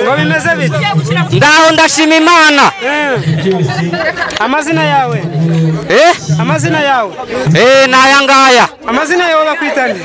ngo bimeze bite ngaho ndashima imana amazina yawe eh amazina yawe eh n'aya ngaya amazina yawe bakwita nde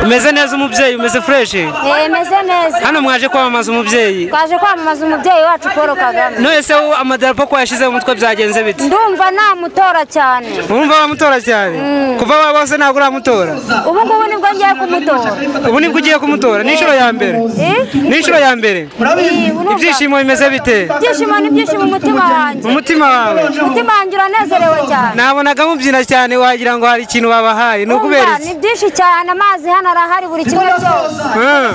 umeze neza umubyeyi umeze fureshi meze neza hano mwaje kwamamaza umubyeyi twaje kwamamaza umubyeyi wacu paul kagame none se ubu amadarapo ko yashyize mu mutwe byagenze bite ndumva namutora cyane urumva bamutora cyane kuva waba wose ntabwo uramutora ubu ngubu nibwo ngiye kumutora ubu nibwo ugiye kumutora ni inshuro ya mbere Eh? ni inshuro ya mbere Eh, urumva? ibyishimo bimeze bite ibyishimo ni ibyishimo umutima wanjye mu mutima wawe umutima wanjye uranezerewe cyane nabonaga mubyina cyane wagira ngo hari ikintu babahaye ni ukubera Urumva, ni iki byinshi cyane amazi hano arahari buri kimwe cyose Ah.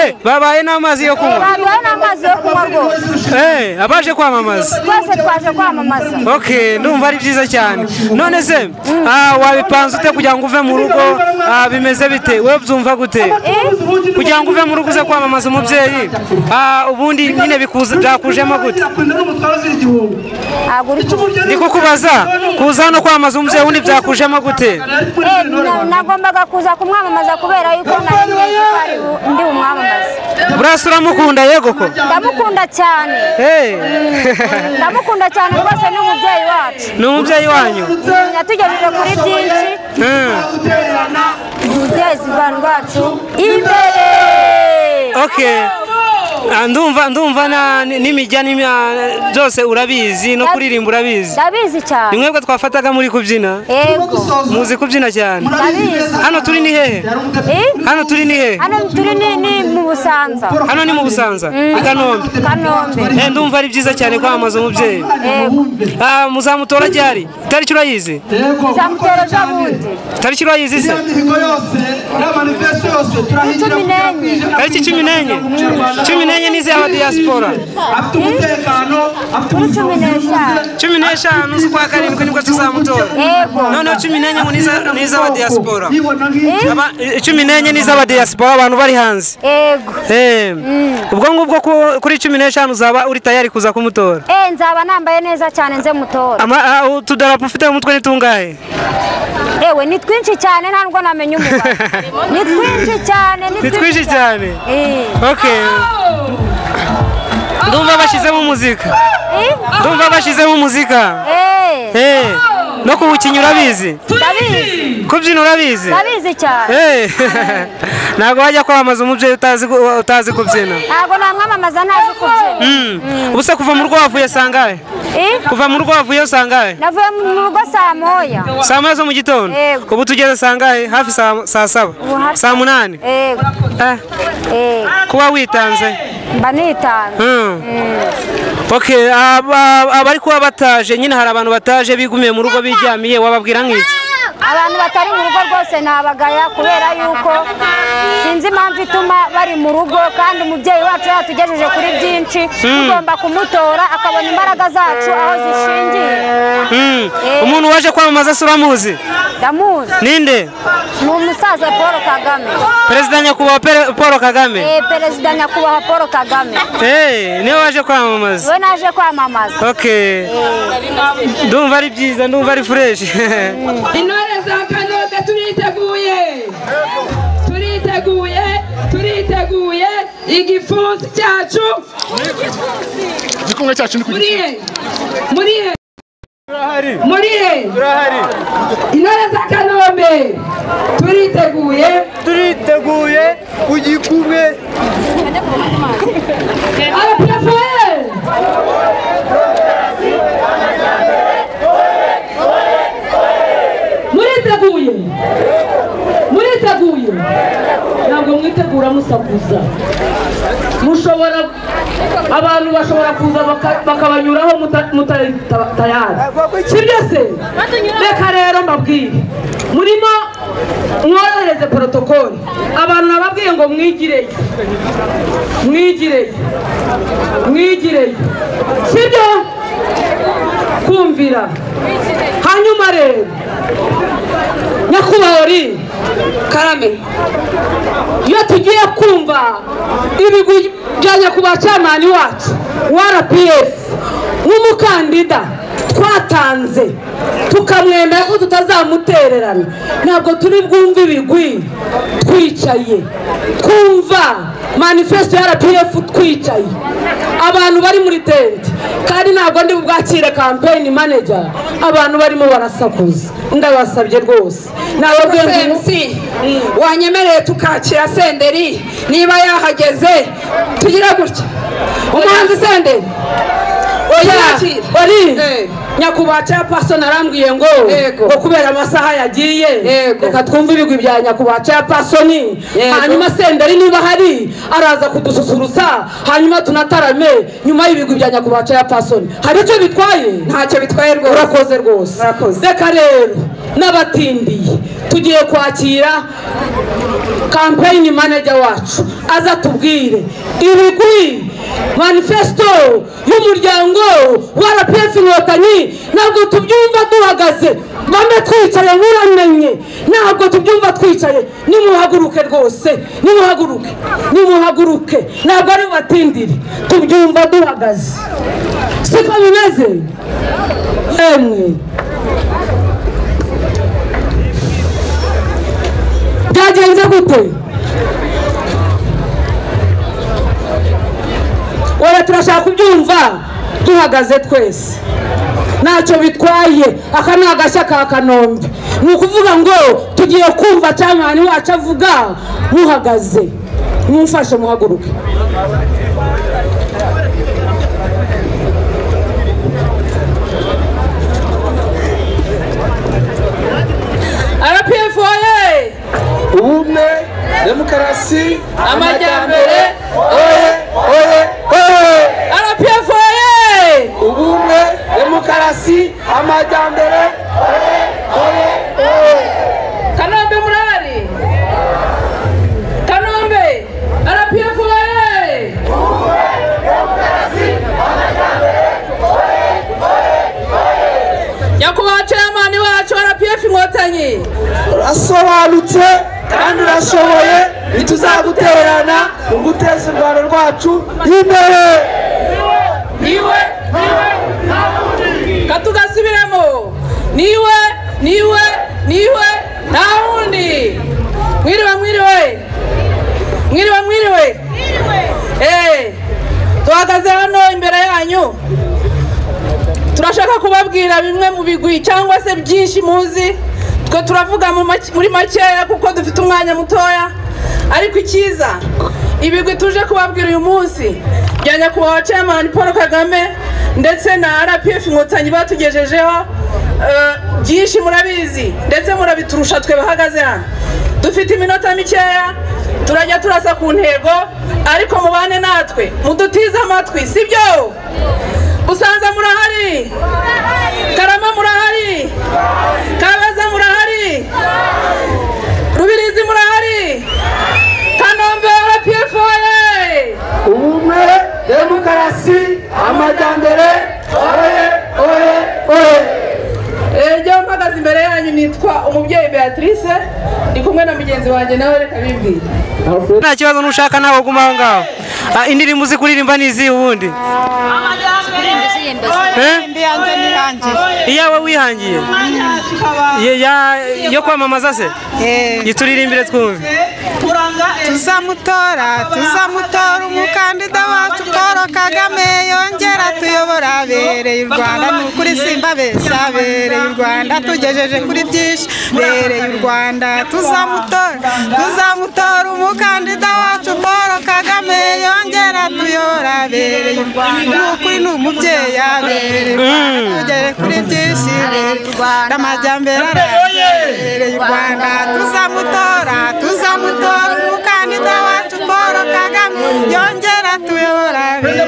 Eh, babaye n'amazi yo kunywa baduhaye n'amazi yo kunywa rwose Eh, abaje kwamamaza twese twaje kwamamaza ok ndumva ari byiza cyane none se ah, wabipanze ute kugira ngo uve mu rugo Ah, bimeze bite wowe byumva gute kugira ngo uve mu rugo uze kwamamaza umubyeyi Ah, ubundi nyine bikuza- byakujemo gute ntabwo uri kuvuga ndi kukubaza kuza hano kwamamaza umubyeyi wundi byakujemo gute Eh, na- nagombaga kuza kumwamamaza kubera yuko nari nzi ko ari bu- ndi bumwamamaze burasa uramukunda yego ko ndamukunda cyane Eh, ndamukunda cyane rwose ni umubyeyi wacu ni umubyeyi wanyu yatugejeje kuri byinshi Mm. guteza u rwanda rwacu imbere ok Ah, ndumva ndumva na- ni- n'imijyana imya- byose urabizi no kuririmba urabizi ndabizi ni cyane mwebwe twafataga muri kubyina yego muzi kubyina cyane ndabizi hano turi ni hehe Eh? hano turi ni hehe hano turi ni ni mu busanza hano ni mu busanza i kanombe kanombe Eh, ndumva ari byiza cyane kwamamaza umubyeyi yego Ah, muzamutora ryari itariki urayizi nzamutera ejo bundi itariki urayizi se cumi n'enye tariki cumi n'enye cumi n'enye ni iz'aba diyasipora kuri cumi n'eshanu cumi n'eshanu z'ukwa karindwi nibwo tuzamutora yego noneho cumi n'enye ngo ni iz'aba diyasipora Eh? Aba- cumi n'enye ni iz'abadiyasipora abantu bari hanze yego Eh, ubwo ngubwo ku- kuri cumi n'eshanu uzaba uri tayari kuza kumutora Eh, nzaba nambaye neza cyane nze mutora Ama- ah, utudarapo ufite mu mutwe ni tungahe yewe ni twinshi cyane nta nubwo namenya umubare ni twinshi cyane ni twinshi cyane Eh. ok ndumva bashyizemo muzika Eh? ndumva bashyizemo muzika Eh. Eh, no kuwukinya urabizi ndabizi kubyina urabizi ndabizi cyane Eh, ntabwo wajya kwamamaza umubyeyi utazi gu- utazi kubyina ntabwo namwamamaza ntazi kubyina Mm. ubu se kuva mu rugo wavuye sangahe Eh? kuva mu rugo wavuye sangahe navuye mu rugo saa moya saa moya zo mu gitondo Yego. ubu tugeze sangahe hafi saa saa saba hafi- saa munani yego Eh, Eh, kuba witanze mba nitanze Mm. ok aba- abari kuba bataje nyine hari abantu bataje bigumiye mu rugo biryamiye wababwira nk'iki abantu batari mu rugo rwose nabagaya kubera yuko sinzi impamvu ituma bari mu rugo kandi umubyeyi wacu yatugejeje kuri byinshi tugomba kumutora akabona imbaraga zacu aho zishingiye Mm. Eh. umuntu waje kwamamaza se uramuzi ndamuzi ninde ni umusaza paul kagame perezida nyakubahwa Pere- paul kagame Eh, perezida nyakubahwa paul kagame Eh, niwe waje kwamamaza we naje kwamamaza ok ndumva ari byiza ndumva ari fureshi intore za kanobe turiteguye turiteguye turiteguye igipfunsi cyacu igikumwe cyacu ni ku muri he muri he turahari muri he turahari intore za kanombe turiteguye turiteguye ku gikumwe arapefoye muriteguye muriteguye ntabwo mwitegura musakuza mushobora abantu bashobora kuza baka- bakabanyuraho muta- mutari ta- tayari sibyo se reka rero mbabwire murimo mworohereze porotokoli abantu nababwiye ngo mwigireyo mwigireyo mwigireyo sibyo kumvira hanyuma rero nyakubahwa uri karame iyo tugiye kumva ibigwi bya nyakubahwa cyamani wacu wa rps nk'umuka mukandida twatanze tukamwemera ko tutazamutererana ntabwo turi bwumve ibigwi twicaye twumva manifesto ya rpf twicaye abantu bari muri tente kandi ntabwo ndi bwakire kampeyini manajya abantu barimo barasakuza ndabasabye rwose nababwiye ngo mc wanyemereye tukakira senderi niba yahageze tugire gutya umuhanzi senderi Oyakira. wari Eh. nyakubahwa cya pasoni arambwiye ngo Yego. ngo kubera amasaha yagiye Yego. reka twumve ibigwi bya nyakubahwa cya pasoni Yego. hanyuma senderi niba hari araza kudususurutsa hanyuma tunatarame nyuma y'ibigwi bya nyakubahwa cya pasoni hari icyo bitwaye ntacyo bitwaye rwose urakoze rwose Urakoze. reka rero n'abatindiye tugiye kwakira kampeyini manajya wacu aza tubwire ibigwi manifesto y'umuryango wa rpf inkotanyi ntabwo tubyumva duhagaze bamwe twicaye muramenye ntabwo tubyumva twicaye nimuhaguruke rwose nimuhaguruke nimuhaguruke ntabwo ari batindire tubyumva duhagaze siko bimeze emwe byagenze gute wera turashaka kubyumva duhagaze twese ntacyo bitwaye aka ni agashya ka kanombe ni ukuvuga ngo tugiye kumva cyangwa abantu wacu avuga muhagaze mumfashe muhaguruke rpf oye ubumwe demokarasi amajyambere oye oye oye rpf oye ubumwe demokarasi amajyambere kanombe murahari kanombe rpf oye nyakubahwa ceyamani wacu rpf inkotanyi urasobanutse kandi urashoboye ntituzagutererana mu guteza u rwanda rwacu imbere niwe katugasubiremo niwe niwe niwe nta wundi mwiriwe mwiriwe mwiriwe mwiriwe Eh, tuhagaze hano imbere yanyu turashaka kubabwira bimwe mu bigwi cyangwa se byinshi muzi twe turavuga mu make- muri makeya kuko dufite umwanya mutoya ariko icyiza ibigwi tuje kubabwira uyu munsi bya nyakubahwa chairman paul kagame ndetse na rpf inkotanyi batugejejeho eh, byinshi murabizi ndetse murabiturusha twe bahagaze hano dufite iminota mikeya turajya turasa ku ntego ariko mubane natwe mudutize amatwi sibyo busanza murahari karama murahari kabaza murahari rubirizi murahari kanombe rpf oye ubumwe demokarasi amajyambere oye oye oye Eh, njyewe mpagaze imbere yanyu nitwa umubyeyi beatrice ndi kumwe na mugenzi wanjye nawe reka bibwire nta kibazo n'ushaka nawe guma aho ngaho Ah, indirimbo uzi kuririmba ni izihe ubundi Eh? iyawe wihangiye Ye- ya- yo kwamamaza se yituririmbire twumve tuzamutora tuzamutora umukandida wacu paul kagame yongera tuyobora abereye u rwanda ni ukuri simbabeshya abereye u rwanda tugejeje kuri byinshi bereye u rwanda tuzamutora tuzamutora umukandida wacu paul kagame yongera tuyobora abereye u rwanda ni ukuri ni umubyeyi abereye u rwanda tugere kuri byinshi bereye u rwanda amajyambere arambye bereye u rwanda tuzamutora tuzamutora umukandida wacu paul kagame yongera tuyobora abereye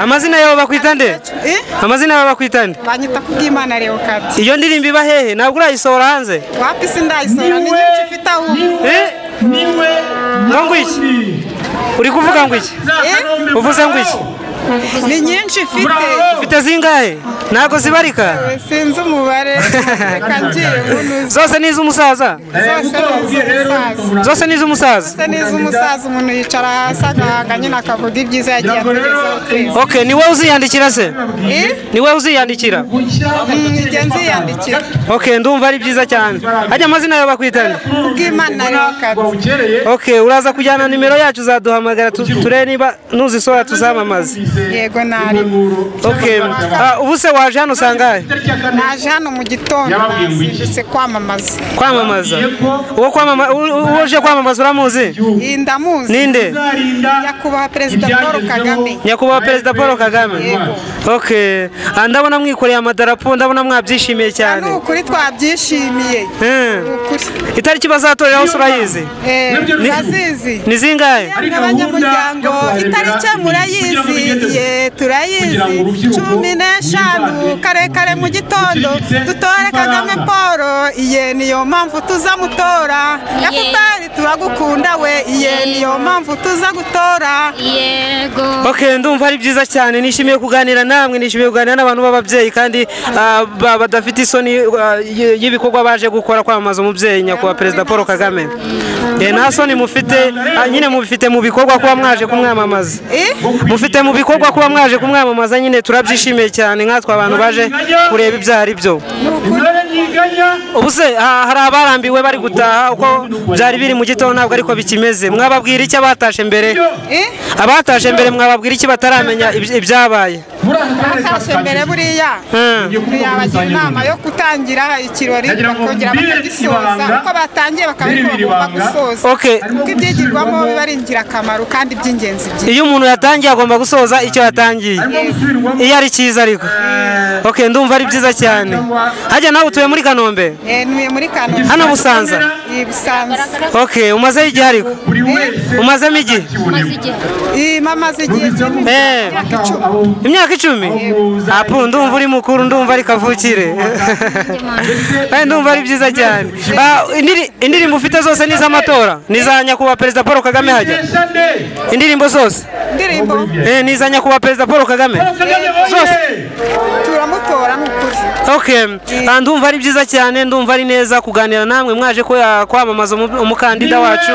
amazina yawe bakwita nde Eh? amazina yawe bakwita nde banyita kubw'imana leokadi iyo ndirimbo iba hehe ntabwo urayisohora hanze wapi sindayisora ni nyinshi ifite ahubwo Eh? ngo ngo iki uri kuvuga ngo iki Eh? uvuze ngo iki ni nyinshi ifite ufite ufite zingahe ntabwo zibarika sinzi umubare reka ngiye nkunuze zose ni iz'umusaza zose ni iz'umusaza zose ni iz'umusaza zose ni iz'umusaza umuntu yicara hasi agahanga nyine akavuga ibyiza yagiye atugezaho twese ok ni wowe uziyandikira se Eh? ni wowe uziyandikira Mm, njye nziyandikira ok ndumva ari byiza cyane hajya amazina yawe bakwitana kubw'imana rero ok uraza kujyana nimero yacu uzaduhamagara tu- turebe niba nuzisora tuzamamaze yego nari ok Ah, ubu se waje hano usangahe naje hano mu gitondo nazindutse kwamamaza kwamamaza uwo kwamama- u- u- uje kwamamaza uramuzi iyi ndamuzi ninde nyakubahwa perezida paul kagame nyakubahwa perezida paul kagame ok Ah, ndabona mwikoreye amadarapo ndabona mwabyishimiye ni cyane ukuri twabyishimiye Hmm. ni ukuri itariki bazatoreraho se urayizi Eh, turazizi ni zingahe abanyamuryango itariki murayizi ye turayizi cumi n'eshanu kare kare mu gitondo dutore kagame paul iye niyo mpamvu tuza mutora efuperi turagukunda we iye niyo mpamvu tuza gutora yego ok ndumva ari byiza cyane nishimiye kuganira namwe nishimiye kuganira n'abantu b'ababyeyi kandi ah, ba- badafite isoni ah, y- y'ibikorwa baje gukora kwamamaza umubyeyi nyakubahwa perezida paul kagame Eh, nta soni mufite ah, nyine mubifite mu bikorwa kuba mwaje kumwamamaza Eh? mufite mu bikorwa kuba mwaje kumwamamaza nyine turabyishimiye cyane nkatwe abantu baje kureba ibyaha ari byo ubu se ha- hari abarambiwe bari gutaha uko byari biri mu gitondo ntabwo ariko bikimeze mwababwira icyo abatashe mbere Eh? abatashe mbere mwababwira iki bataramenya iby- ibyabaye batashe mbere buriya Hmm. yabagira inama yo gutangira ikirori bakongera bakagisoza uko batangiye bakaba ariko bagomba gusoza Okay. kuko ibyigirwamo biba ari ingirakamaro kandi by'ingenzi byinshi iyo umuntu yatangiye agomba gusoza icyo yatangiye iyo ari cyiza ariko ok ndumva ari byiza cyane hajya nawe utuye muri kanombe Eh, ntuye muri kanombe hano busanza Eh, busanza ok umazeho igihe ariko umazemo igihe maze igihe Eh, mama zigiye kinini. Eh. imyaka icumi apu ndumva uri mukuru ndumva ari kavukire kandi ndumva ari byiza cyane Ah, indiri- indirimbo ufite zose ni iz'amatora ni iza nyakubahwa perezida paul kagame hajya indirimbo zose indirimbo Eh, ni iza nyakubahwa perezida paul kagame zose turamutora ni ukuri Okay. Ah, ndumva ari byiza cyane ndumva ari neza kuganira namwe mwaje ko ah, kwamamaza umu- umukandida wacu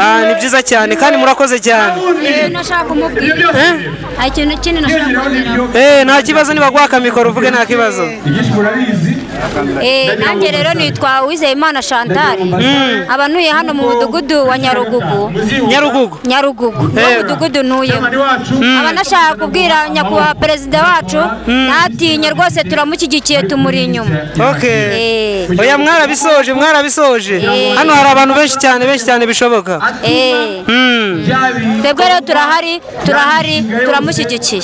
Ah, ni byiza cyane kandi murakoze cyane Eh, nashaka kumubwira Eh? hari ikintu kindi nashaka kumubwira Eh, nta kibazo nibaguha akamikoro uvuge nta kibazo Eh, nanjye rero nitwa Uwizeyimana Chantal aba ntuye hano mu mudugudu wa Nyarugugu nyarugugu Nyarugugu Eh. mu mudugudu ntuyemo aba nashaka kubwira nyakubahwa perezida wacu ntatinye rwose turamushyigikiye tumuri inyuma okay Eh, oya mwarabisoje mwarabisoje Eh. hano hari abantu benshi cyane benshi cyane bishoboka eh. Mm. twebwe rero turahari turahari turamushyigikiye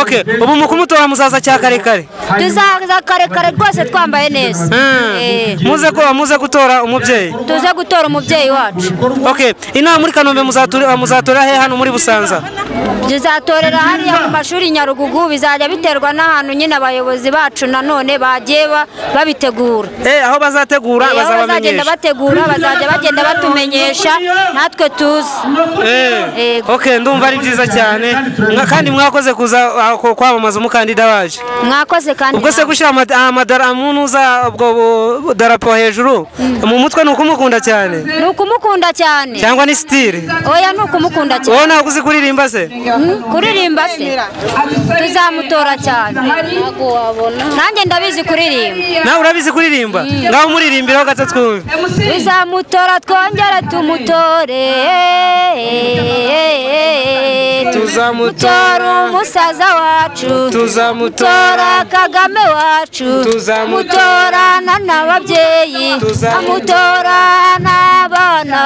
okay ubu mu kumutora muzaza cya kare kare tuzaza kare kare rwose twambaye neza Mm. Eh, muze ko muze gutora umubyeyi tuze gutora umubyeyi wacu okay inama muri kanombe muzatora muzatora he hano muri busanza tuzatorera hariya mu mashuri nyarugugu bizajya biterwa n'ahantu nyine abayobozi bacu nanone bagiye ba- babitegura Eh, aho bazategura Eh, aho bazabamenyesha bazagenda bategura bazajya bagenda batumenyesha natwe tuzi Eh, Yego. ok ndumva ari byiza cyane Mwa- kandi mwakoze kuza ah, ku- kwamamaza umukandida wacu mwakoze kandi ubwo se namwe. gushyira amad- amadara umuntu uza ubwo bu- darapo hejuru mu mutwe ni ukumukunda cyane ni ukumukunda cyane cyangwa ni sitire oya ni ukumukunda cyane wowe ntabwo uzi kuririmba se Mm, kuririmba se tuzamutora cyane nanjye ndabizi kuririmba nawe urabizi kuririmba ngaho umuririmbiraho gato twumve tuzamutora twongere tumutore Tuzamutora. Mutora umusaza wacu Tuzamutora. Mutora kagame wacu Tuzamutora. mutorana n'ababyeyi Tuzamutora. amutorana n'abana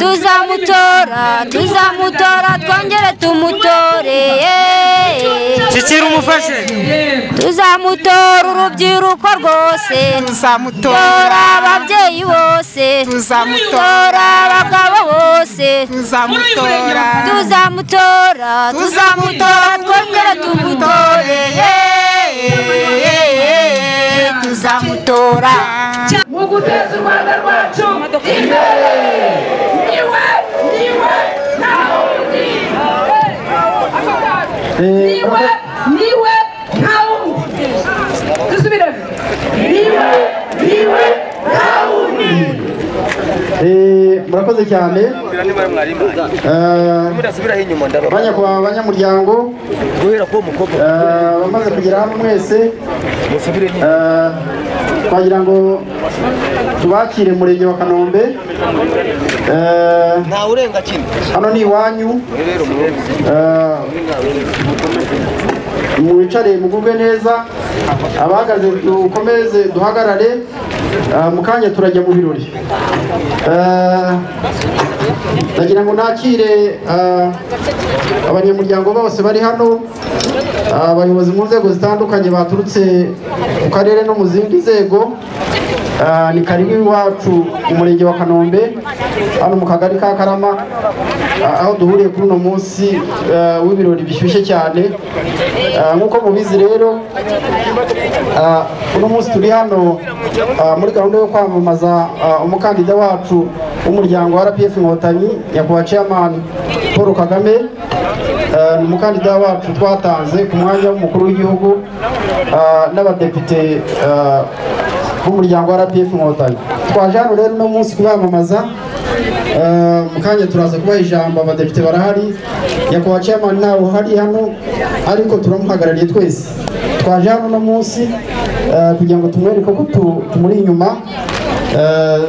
tuzamutora tuzamutora twongere tumutore shikira umufashe tuzamutora urubyiruko rwose tuzamutora tora ababyeyi bose tuzamutora tora abagabo bose tuzamutora tuzamutora tuzamutora tuzamutora twongere tumutore tuzamutora mu guteza u rwanda rwacu imbere niwe niwe nta wundi niwe niwe Eh, murakoze cyane Eh, banyakubahwa banyamuryango eh, bamaze kugera hano mwese eh, twagira ngo tubakire murenge wa kanombe Eh, hano ni iwanyu Eh, mwicare mugubwe neza abahagaze dukomeze duhagarare Ah, mu kanya turajya mu birori Ah, ndagira ngo nakire ah, abanyamuryango bose bari hano ah, abayobozi mu nzego zitandukanye baturutse mu karere no mu zindi nzego Ah, ni karibu iwacu mu murenge wa kanombe hano mu kagari ka karama ah, aho duhuriye kuri uno munsi ah, w'ibirori bishyushye cyane Ah, nk'uko mubizi rero Ah, uno munsi turi hano ah, muri gahunda yo kwamamaza ah, umukandida wacu w'umuryango wa rpf inkotanyi nyakubahwa chairman paul kagame Ah, ni umukandida wacu twatanze ku mwanya w'umukuru w'igihugu ah, n'abadepite ah, b'umuryango wa rpf inkotanyi twaje hano rero uno munsi kubamamaza Ah, mu kanya turaza kubaha ijambo abadepite barahari nyakubahwa chairman ntawe uhari hano ariko turamuhagarariye twese twaje hano uno munsi eh, kugira ngo tumwereke ko tu- tumuri inyuma Eh,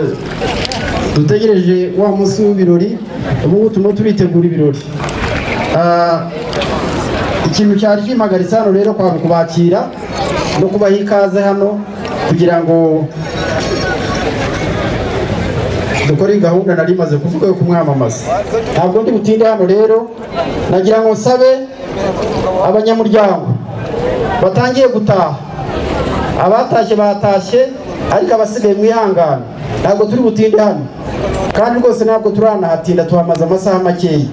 dutegereje wa munsi w'ibirori ubu ngubu turimo turitegura ibirori Ah, ikintu cyari kimagaritse hano rero kwanga kubakira no kubaha ikaze hano kugira ngo dukore iyi gahunda nari maze kuvuga yo kumwamamaza ntabwo ndi butinde hano rero nagira ngo nsabe abanyamuryango batangiye gutaha abatashye batashye ariko abasigaye mwihangane ntabwo turi butinde hano kandi rwose ntabwo turanahatinda tuhamaze amasaha makeya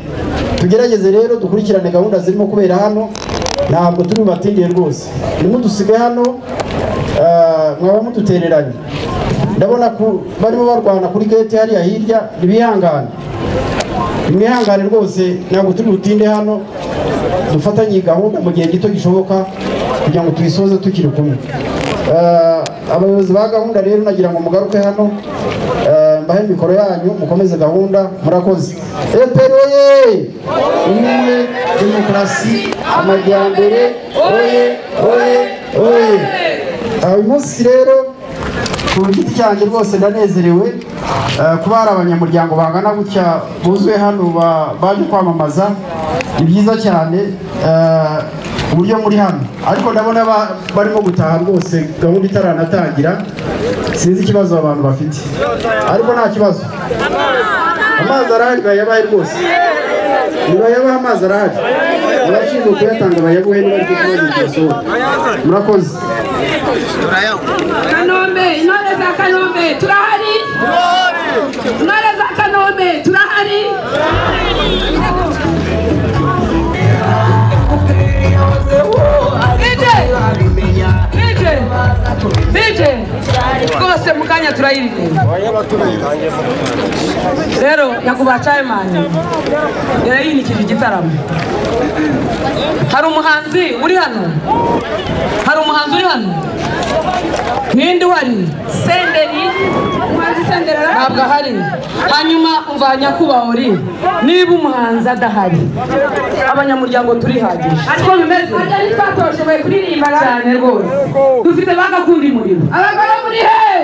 tugerageze rero dukurikirane gahunda zirimo kubera hano ntabwo turi bubatindiye rwose nimudusige hano ah, mwaba mudutereranye ndabona ku- barimo barwana kuri gate hariya hirya ntibihangane mwihangane rwose ntabwo turi butinde hano dufatanye iyi gahunda mu gihe gito gishoboka kugira ngo tuyisoze tukiri kumwe Eh, abayobozi ba gahunda rero nagira ngo mugaruke hano eh, mbahe mikoro yanyu mukomeze gahunda murakoze fpr oye ubumwe demokarasi amajyambere oye oye oye Ah, uyu munsi rero ku giti cyanjye rwose ndanezerewe eh, kuba hari abanyamuryango bangana gutya buzuye hano ba- baje kwamamaza ni byiza cyane eh, uburyo muri hano ariko ndabona ba- barimo gutaha rwose gahunda itaranatangira sinzi ikibazo abantu bafite ariko nta kibazo amazi arahari bayabahe rwose nibayabahe amazi arahari abashinzwe kuyatanga bayabuhe niba ari ikibazo cyasohoka murakoze kanombe intore za kanombe turahari intore za kanombe turahari bije rwose mu kanya turayiririmba rero nyakubahwa cayimani yari yinikije igitaramo hari umuhanzi uri hano hari umuhanzi uri hano ninde uhari senderi umuhanzi senderi ntabwo ahari hanyuma umva nyakubahwa uri niba umuhanzi adahari abanyamuryango turihagije siko bimeze twatoshoboye kuririmba cyane rwose dufite bagakunda umurimo abagore muri hehe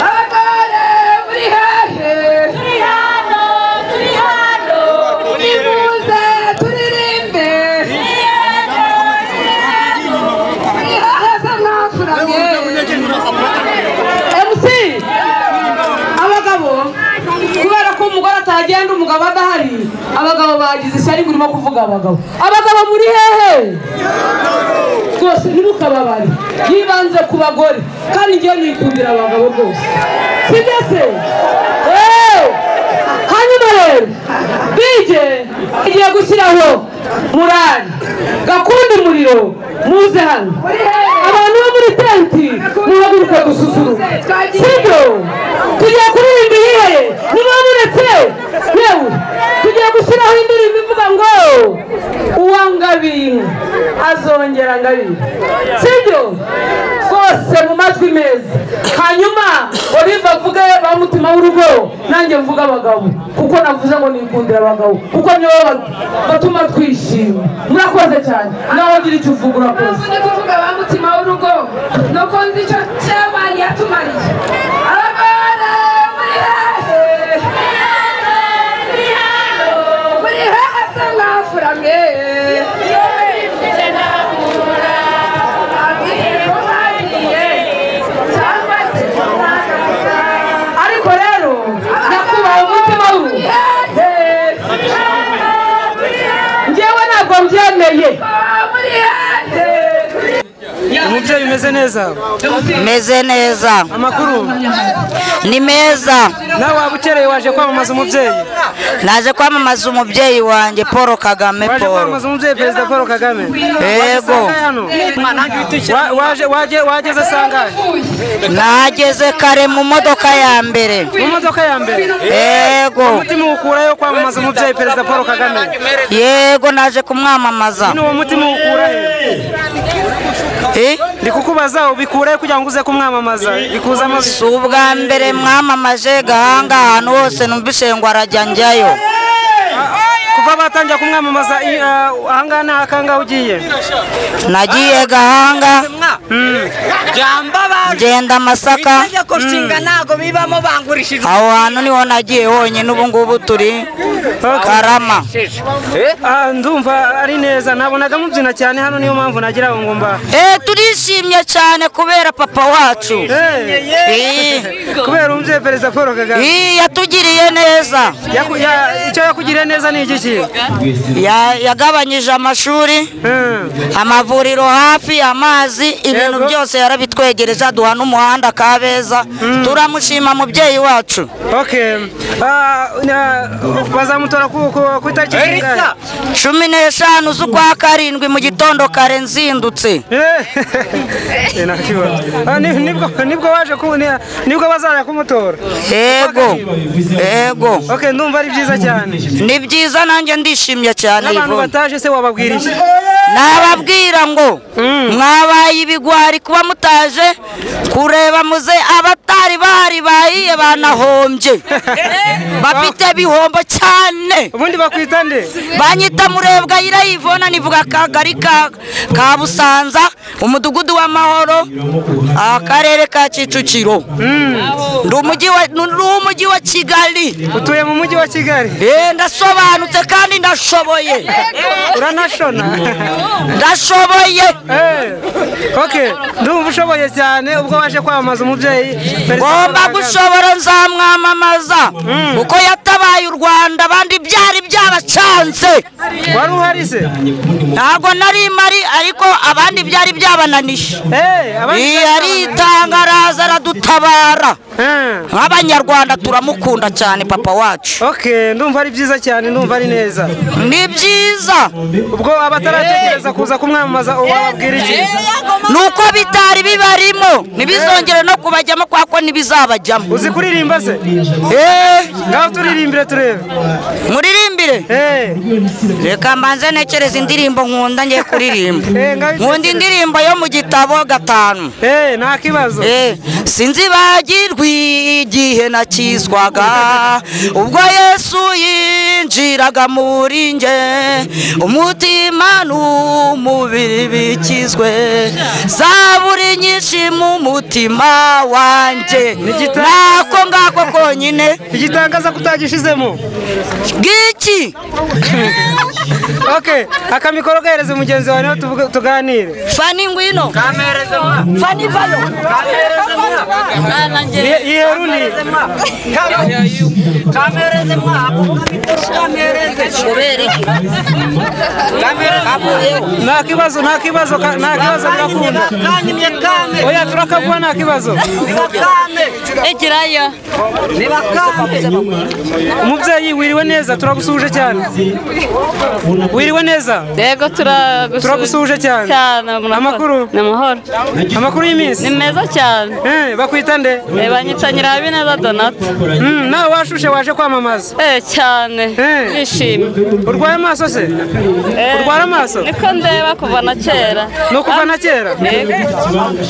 abagore muri hehe turi hano turi hano turibuze turirimbe turi haheza mwafuranye MC abagabo kubera ko umugore atagenda umugabo adahari abagabo bagize ishyari ngo urimo kuvuga abagabo abagabo muri hehe rwose ntimukababare yibanze ku bagore kandi ngewe nikundira abagabo rwose sibyo se Eee! hanyuma rero bije agiye gushyiraho murari gakunda umuriro muze hano abantu bo muri tenti muhaguruke gususuruka sibyo tugiye kuririmba iyihe niba muretse yewe tugiye gushyiraho indirimbo ivuga ngo uwo ngabinka azongera ngabinka sibyo rwose mu matwi meza hanyuma olive avuge ba mutima w'urugo nanjye mvuge abagabo kuko navuze ngo nikundira abagabo kuko nibo ba- batuma twishima murakoze cyane nawe ugira icyo uvuga urakoze ndi kuvuga ba mutima w'urugo nuko nzi icyo cyabani yatumariye arabara muri hehe muri hehe asa nk'afuramye ariko rero nyakubahwa umutima w'urugo njyewe ntabwo mbyemeye umubyeyi umeze neza meze neza amakuru ni meza nawe waba ukereye waje kwamamaza umubyeyi naje kwamamaza umubyeyi wanjye paul kagame waje paul kwamamaza umubyeyi perezida paul kagame Waje Yego. saa ngahe hano? Wa- waje- waje- wageze sangahe nageze kare mu modoka ya mbere mu modoka ya mbere Yego. umutima ukurayo kwamamaza umubyeyi perezida paul kagame yego naje kumwamamaza nyine uwo mutima ukurayo ndi kukubaza ubikurayo kugira ngo uze kumwamamaza bikuzamo si ubwa mbere mwamamaje gahanga ahantu hose numvise ngo arajya njyayo kuva batangira kumwamamaza i- ah, ahangaha ni akangahe ugiye nagiye gahanga Mm. ngenda masaka nshinga ntabwo bibamo bangurishije aho hantu niho nagiye honyine ubu ngubu turi karama Ah, ndumva ari neza nabonaga mubyina cyane hano niyo mpamvu nagira ngo ngomba Eh, turishimye cyane kubera papa wacu Eh. kubera umubyeyi perezida paul kagame Eh, yatugiriye neza Yaku- ya- icyo yakugiriye neza ni igiki Ya- yagabanyije amashuri amavuriro hafi amazi ibintu byose yarabitwegereje aduha n'umuhanda kabeza turamushima mubyeyi wacu okay Ah, na- bazamutora ku ku- ku itariki zingahe? cumi n'eshanu z'ukwa karindwi mu gitondo kare nzindutse Eh, nakibona. Ah, ni- nibwo nibwo waje ku ni- nibwo bazaje kumutora yego yego okay ndumva ari byiza cyane ni byiza nanjye ndishimye cyane n'abantu Yvonne. bataje se wababwira iki nababwira ngo mwabaye ibigwari kuba mutaje kureba muze abatari bahari bahiye banahombye bafite bihombo cyane ubundi bakwita nde banyita murebwa yira yivona nivuga akagari ka, ka busanza umudugudu w'amahoro akarere ka kicukiro ndi umujyi wa- ndi umujyi wa kigali utuye mu mujyi wa kigali Eh, ndasobanutse kandi ndashoboye uranashona ndashoboye okay ndumva ushoboye cyane ubwo waje kwamamaza umubyeyi Perezida Paul ngomba Kagame. gushobora nzamwamamaza kuko yatabaye u rwanda abandi byari byabacanze wari uhari se ntabwo nari mari ariko abandi byari byabananije abandi Iyi byari aritanga araza aradutabara nk'abanyarwanda turamukunda cyane papa wacu okay ndumva ari byiza cyane ndumva ari neza ni byiza ubwo abataratekereza kuza kumwamamaza wababwira iki ni uko bitari bibarimo ntibizongere no kubajyamo kuko ntibizabajyamo uzi kuririmba se ngaho turirimbire turebe muririmbire reka mbanze ntekereza indirimbo nkunda ngiye kuririmba nkunda indirimbo yo mu gitabo gatanu nta kibazo sinzibagirwa igihe nakizwaga ubwo yesu yinjiraga muri nge umutima n'umubiri bikizwe zaburi nyinshi mu mutima wanjye nako ngako konyine igitangaza kutagishizemo ngiki okay akamikoro gahereze mugenzi wawe nawe tuvuge- tuganire fani ngwino fani vayo Ye- yiherundi nta kibazo nta kibazo ka- nta kibazo ndakunda oya turakaguha nta kibazo Egerayo. umubyeyi wiriwe neza turagusuhuje cyane wiriwe neza yego turagusuhuje turagusuhuje cyane cyane amakuru ni amahoro amakuru y'iminsi ni meza cyane bakwita nde Eh, banyita Nyirabineza Donata nawe washushe waje kwamamaza eh cyane nishimye urwaye amaso se urwara amaso niko ndeba kuva na kera ni ukuva na kera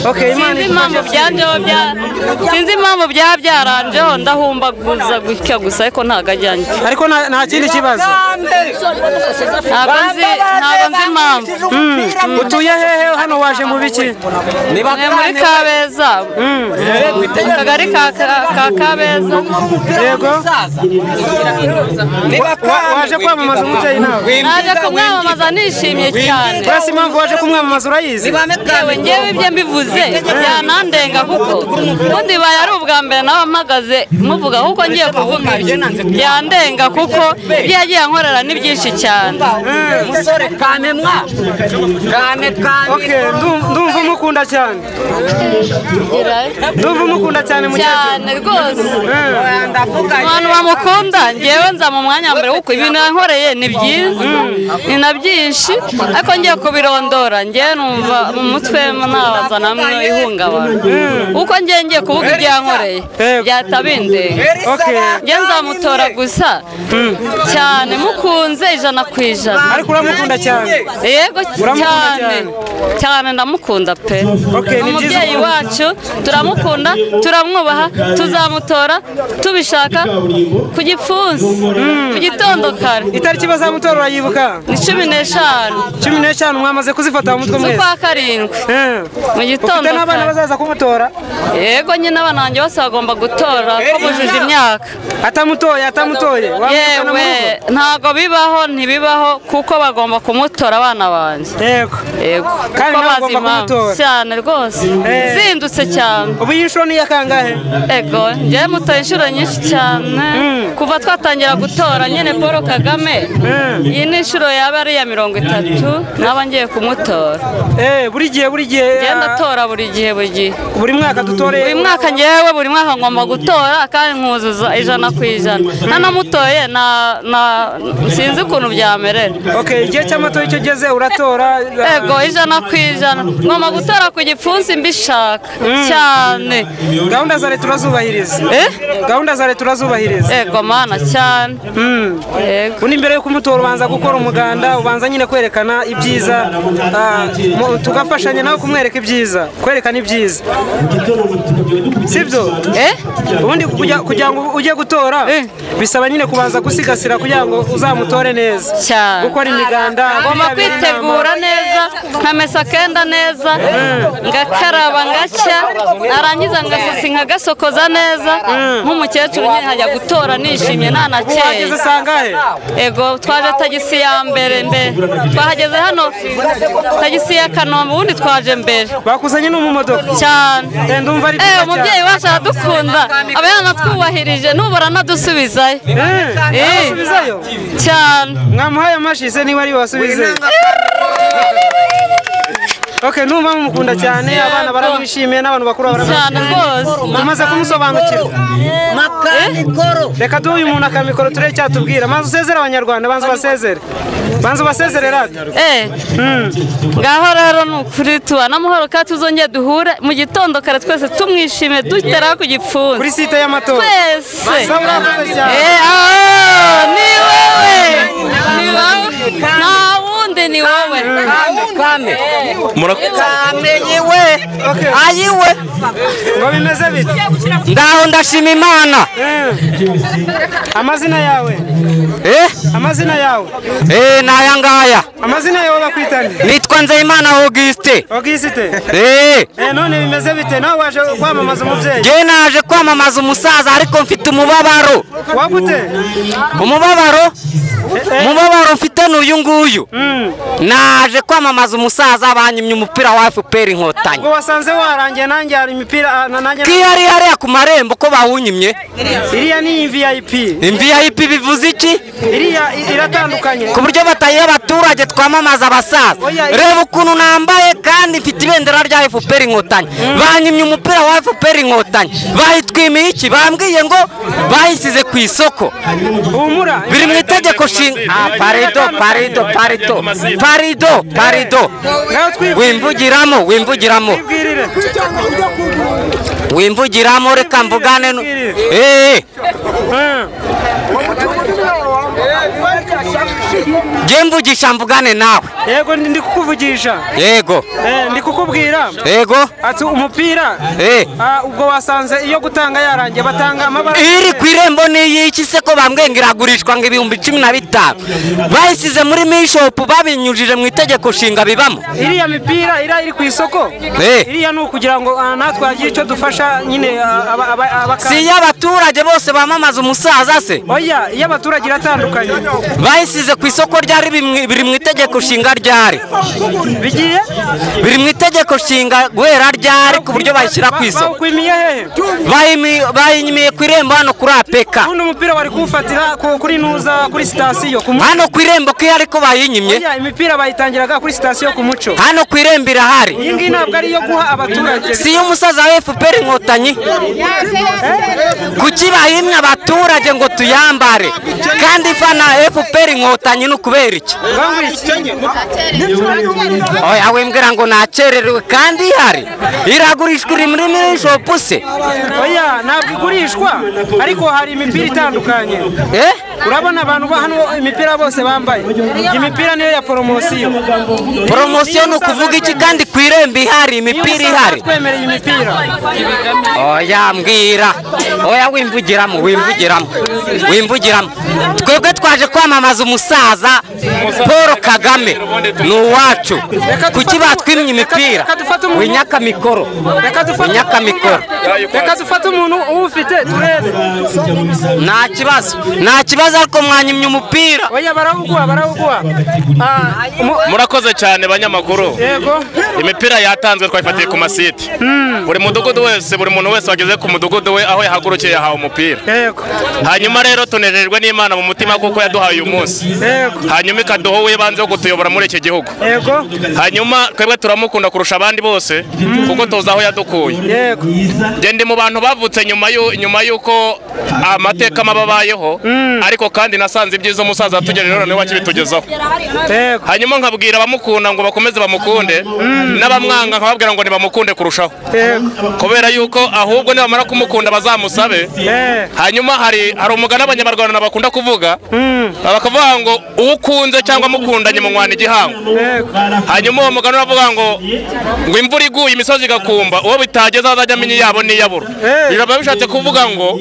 Okay, Imana sinzi impamvu idufashe. byanjeho bya sinzi impamvu byaba byaranjeho ndahumbaguza gutya gusa ariko ntabwo ajyanye ariko nta nta kindi kibazo ntabwo nzi ntabwo nzi impamvu Mm. utuye hehe hano waje mu biki ni muri kabeza mu kagari ka ka- ka kabeza yego Wa- wa- waje kwamamaza umubyeyi nawe naje kumwamamaza nishimye cyane uretse impamvu waje kumwamamaza urayizi yewe ngewe ibyo mbivuze byanandenga kuko ubundi bibaye ari ubwa mbere nawe mpagaze muvuga ahubwo ngiye kuvuga ibyo byandenga kuko ibyo yagiye ankorera ni byinshi cyane musore kamemwa kame kame Okay, ndu- ndumva umukunda cyane ndumva umukunda cyane mu cyane rwose abantu bamukunda ngewe nza mu mwanya wa mbere kuko ibintu yankoreye ni byiza ni na byinshi ariko ngiye kubirondora ngewe numva mu mutwe nabaza namwe ihungabana kuko ngewe ngiye kuvuga ibyo yankoreye byatabindega ngewe nzamutora gusa cyane mukunze ijana ku ijana ariko uramukunda cyane yego Uramukunda cyane cyane ndamukunda pe Okay, ni ni byiza umubyeyi ko- wacu turamukunda turamwubaha tuzamutora tubishaka ku gipfunsi ku gitondo kare itariki bazamutora urayibuka ni cumi n'eshanu cumi n'eshanu mwamaze kuzifata mu mutwe mwese z'ukwa karindwi mu gitondo ufite n'abana kare bazaza kumutora yego nyine abana banjye bose bagomba gutora ko bujuje imyaka atamutoye atamutoye wamwirukana mu yewe rugo? ntabwo bibaho ntibibaho kuko bagomba kumutora abana banjye yego yego Kandi kuko nawe bazi ugomba impamvu. kumutora. cyane rwose Eh. zindutse cyane ubu iyi nshuro ni iya kangahe ego njyewe mutoye inshuro nyinshi cyane kuva twatangira gutora nyine paul kagame iyi ni inshuro yaba ari iya mirongo itatu nkaba ngiye kumutora Eh, buri gihe buri gihe ngenda atora buri gihe buri gihe buri mwaka dutore buri mwaka ngewe buri mwaka ngomba gutora kandi nkuzuza ijana ku ijana nanamutoye na- na- sinzi ukuntu byamerera okay igihe cy'amatora icyo ugeze uratora ego ijana ku ijana ngomba gutora ku gipfunsi mbishaka cyane gahunda za leta urazubahiriza gahunda za leta urazubahiriza ego mana cyane ubundi mbere yo kumutora ubanza gukora umuganda ubanza nyine kwerekana ibyiza ah, mu- tugafashanya nawe kumwereka ibyiza kwerekana ibyiza sibyo ubundi kugira- kugira ngo ujye gutora bisaba nyine kubanza gusigasira kugira ngo uzamutore neza gukora imiganda ngomba kwitabira inama. kwitegura neza nkamesa akenda neza ngakaraba ngacya narangiza ngasasa nkagasokoza neza nk'umukecuru nyine nkajya gutora nishimye nta na Wageze sangahe? ego twaje tagisi ya mbere mbere twahageze hano tagisi ya kanombe ubundi twaje mbere bakuzanye no mu modoka cyane ndumva ari Eh, byiza umubyeyi cyane. wacu aradukunda aba yanatwubahirije n'ubura anadusubizayo Eh. Asubizayo cyane mwamuhaye amashyi se niba ari wasubize Okay, numva mumukunda cyane abana baramwishimiye n'abantu bakuru baramwishimiye tumaze kumusobanukirwa reka duhe uyu muntu akamikoro turebe icyatubwira maze usezere abanyarwanda banza ubasezere banza ubasezere rata Eh, ngaho rero ni ukuri tubana amahoro kandi tuzongere duhure mu gitondo kare twese tumwishime dutera ku gipfunsi kuri site y'amatora twese Masa murakoze cyane. Eh, ah, ni wowe ni wowe nta wundi ni wowe kame kamenyiwe ayiwe ngo bimeze bite ngaho ndashima imana amazina yawe eh amazina yawe eh naya ngaya amazina yawe bakwita nde nitwa nzeyimana auguste ogisite eh eh none bimeze bite nawe waje kwamamaza umubyeyi ngewe naje kwamamaza umusaza ariko mfite umubabaro wagute umubabaro umubabaro mfite ni uyu nguyu naje kwamamaza umusaza banyimye umupira wa fpr inkotanyi ngo wasanze warangiye nanjye hari imipira ah, na- nanjye kiyari hariya ku marembo ko bawunyimye iriya ni iyi vip vip bivuze iki iriya i- iratandukanye ku buryo batayiha abaturage twamamaza abasaza reba ukuntu nambaye kandi mfite ibendera rya fpr inkotanyi banyimye umupira wa fpr inkotanyi bayitwimiye iki bambwiye ngo bayisize ku isoko humura biri mu itegeko nshingano parido parido parido parido parido wimvugiramo wimvugiramo wimvugiramo reka mvugane nu- Eh, jye mvugisha mvugane nawe yego ndi kukuvugisha yego Eh, ndi kukubwira yego ati umupira Eh. Ah, ubwo wasanze iyo gutanga yarangiye batanga amabara iri ku irembo n'iyiki se ko bambwiye ngo iragurishwa ngo ibihumbi cumi na bitanu bayisize muri mishopu babinyujije mu itegeko nshinga bibamo iriya mipira iriya iri ku isoko Eh. iriya ni ukugira ngo ah, natwe hagire icyo dufasha nyine ah, aba- aba- abakanda. si iyo abaturage bose bamamaza umusaza se oya iyo abaturage iratandukanye bayisize ku isoko ryari bimwe- biri mu itegeko nshinga ryari bigiye biri mu itegeko nshinga guhera ryari ku buryo bayishyira ku isoko bakwimiye hehe Bayimi- bayinyimiye ku irembo hano kuri apeka ubundi umupira wari kuwufatira ku- kuri nuza kuri sitasiyo ku muco hano ku irembo ko iyo ariko bayinyimye oya imipira bayitangiraga kuri sitasiyo ku muco hano ku irembo irahari iyi ngiyi ntabwo ari iyo guha abaturage si iyo umusaza wa fpr inkotanyi kuki bahimye abaturage ngo tuyambare kandi fana fpr inkotanyi ni ukubera iki oya wimbwira ngo nakererewe kandi ihari iragurishwa iri muri mirishopu se oya ntabwo igurishwa ariko hari imipira itandukanye urabona abantu ba hano imipira bose bambaye iyi mipira niyo ya poromosiyo poromosiyo ni ukuvuga iki kandi ku irembo ihari imipira ihari twemereye imipira oya mbwira oya wimvugiramo wimvugiramo wimvugiramo twebwe twaje kwamamaza umusaza paul kagame ni uwacu kuki batwimye imipira winyaka mikoro winyaka mikoro reka dufate umuntu uwufite turebe nta kibazo nta kibazo ariko mwanyimye umupira oya barawuguha barawuguha Ah, umu- murakoze cyane banyamakuru yego imipira yatanzwe twayifatiye ku masite buri mudugudu wese buri muntu wese wageze ku mudugudu we aho yahagurukiye yahawe umupira yego hanyuma rero tunejejwe n'imana mu mutima kuko yaduhaye uyu munsi hanyuma ikaduha uw'ibanze wo kutuyobora muri iki gihugu yego hanyuma twebwe turamukunda kurusha abandi bose kuko tuzi aho yadukuye njye ndi mu bantu bavutse nyuma y'u- nyuma y'uko amateka mabi abayeho ariko kandi nasanze ibyiza umusaza yatugejejeho noneho akibitugezaho hanyuma nkabwira abamukunda ngo bakomeze bamukunde n'abamwanga nkababwira ngo nibamukunde kurushaho kubera yuko ahubwo nibamara kumukunda bazamusabe hanyuma hari hari umugani abanyarwanda bakunda kuvuga bakavuga ngo uwo ukunze cyangwa mukundanye munwana igihango hanyuma uwo mugani uravuga ngo ngo imvura iguye imisozi igakumba uwo bitageze azajya amenya iyabo n'iyabura biba bishatse kuvuga ngo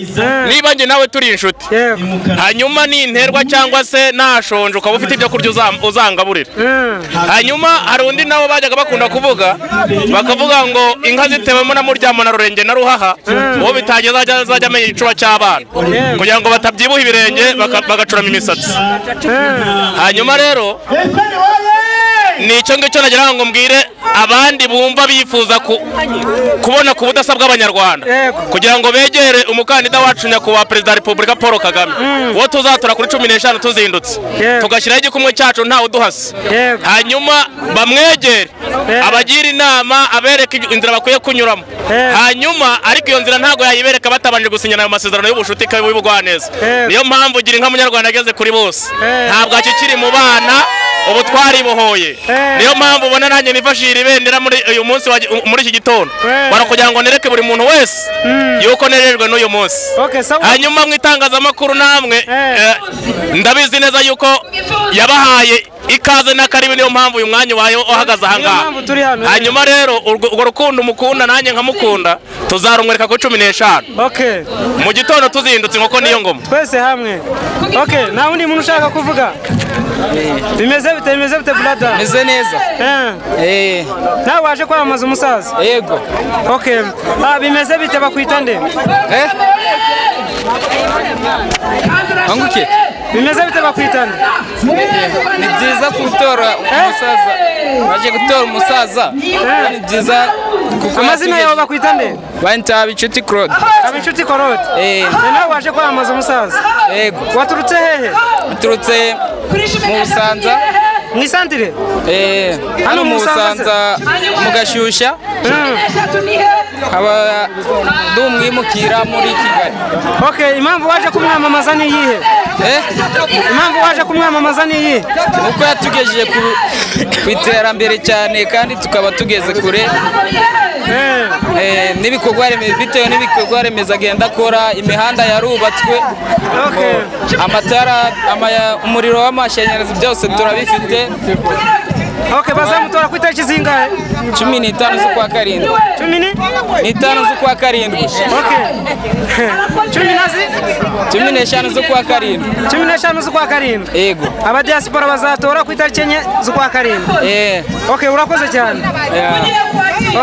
niba njye nawe turi inshuti hanyuma ninterwa cyangwa se nashonje ukaba ufite ibyo kurya uza- uzangaburira hanyuma hari undi nabo bajyaga bakunda kuvuga bakavuga ngo inka zitewemo na muryamo na rurenge na ruhaha uwo bitageze azajya azajya amenya igicuba cy'abana kugira ngo batabyibuha ibirenge baka- bagacurama imisatsi hanyuma rero ni icyo ngicyo nagira ngo mbwire abandi bumva bifuza ku- kubona ku budasa bw'abanyarwanda kugira ngo begere umukandida wacu nyakubahwa perezida wa repubulika paul kagame uwo tuzatora kuri cumi n'eshanu tuzindutse tugashyiraho igikumwe cyacu ntawe uduhasa hanyuma bamwegere abagire inama abereke inzira bakwiye kunyuramo hanyuma ariko iyo nzira ntabwo yayibereka batabanje gusinyana ayo masezerano y'ubucuti kandi y'ubugwaneza niyo mpamvu gira inka munyarwanda ageze kuri bose ntabwo akikiri mu bana ubu twaribohoye niyo mpamvu ubona nanjye nifashishije ibendera muri uyu munsi wa- muri iki gitondo bara kugira ngo nereke buri muntu wese yuko nerejwe n'uyu munsi hanyuma mu itangazamakuru namwe eh, ndabizi neza yuko yabahaye ikaze n'akaribi niyo mpamvu uyu mwanya ubaye uhagaze ahangaha hanyuma rero urwo urwo rukundo umukunda nanjye nkamukunda tuzarumwereka kuri cumi n'eshanu mu gitondo tuzindutse inkoko niyo ngoma twese hamwe ok nta wundi muntu ushaka kuvuga bimeze bite bimeze bite brada Meze neza eh nawe waje kwamamaza umusaza yego ok ah, bimeze bite bakwita nde anguke bimeze bite bakwita nde ni byiza gutora umusaza baje gutora umusaza ni byiza kuko amazina yawe bakwita nde banyita bicuti claude aba inshuti korode Eh. nawe waje kwamamaza umusaza yego waturutse hehe uturutse mu busanza mu isantire hano mu busanza mu gashyushya haba ndi umwimukira muri kigali ok impamvu waje kumwamamaza ni iyihe impamvu waje kumwamamaza ni iyi uko yatugejeje ku- ku iterambere cyane kandi tukaba tugeze kure Eh, n'ibikorwa remezo bitewe n'ibikorwa remezo agenda akora imihanda yarubatswe amatara amaya- umuriro w'amashanyarazi byose turabifite Okay, bazamutora ku itariki zingahe? cumi n'itanu z'ukwa karindwi cumi ni- n'itanu z'ukwa karindwi cumi na zi- cumi n'eshanu z'ukwa karindwi cumi n'eshanu z'ukwa karindwi yego abadiyasipora bazatora ku itariki enye z'ukwa karindwi Eh. okay urakoze cyane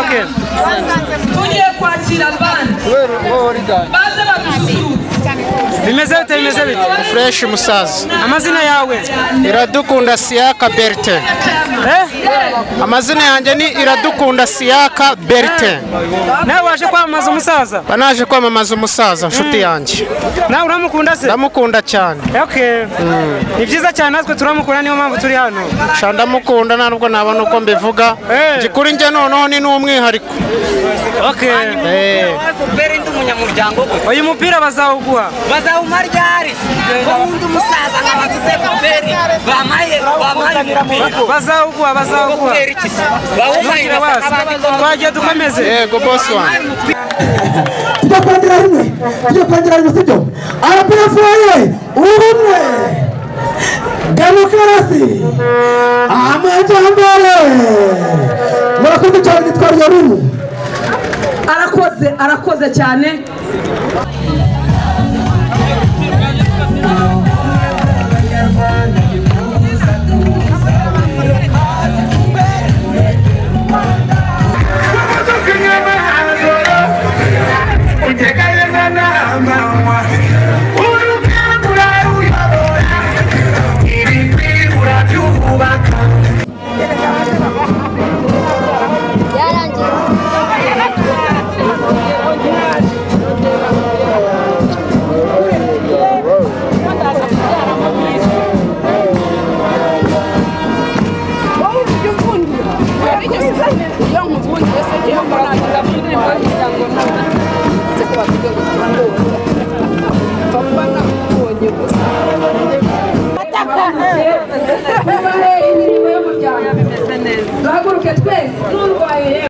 okay tugiye kwakira abandi baze badususurutse bimeze bite bimeze bite fureshi musaza amazina yawe iradukunda siyaka berite amazina yanjye ni iradukunda siyaka berite nawe waje kwamamaza umusaza naje kwamamaza umusaza nshuti yanjye nawe uramukunda se ndamukunda cyane okay ni byiza cyane natwe turamukunda niyo mpamvu turi hano sha ndamukunda ntabwo nabona uko mbivuga njye kuri njye noneho ni n'umwihariko Eh. uyu mupira bazawuguha bazawuma ryari ko wundi umusaza nkaba agize faperi bamaye bamaye umupira bazawuguha bazawuguha Bawumarira Ntukire wazi. twagiye dukomeze yego bosi wanjye tujya kongera rimwe tujya kongera rimwe sibyo arapefu ye ubumwe demokarasi amajyambere murakoze cyane nitwa ryarumu arakoze arakoze cyane Thank you.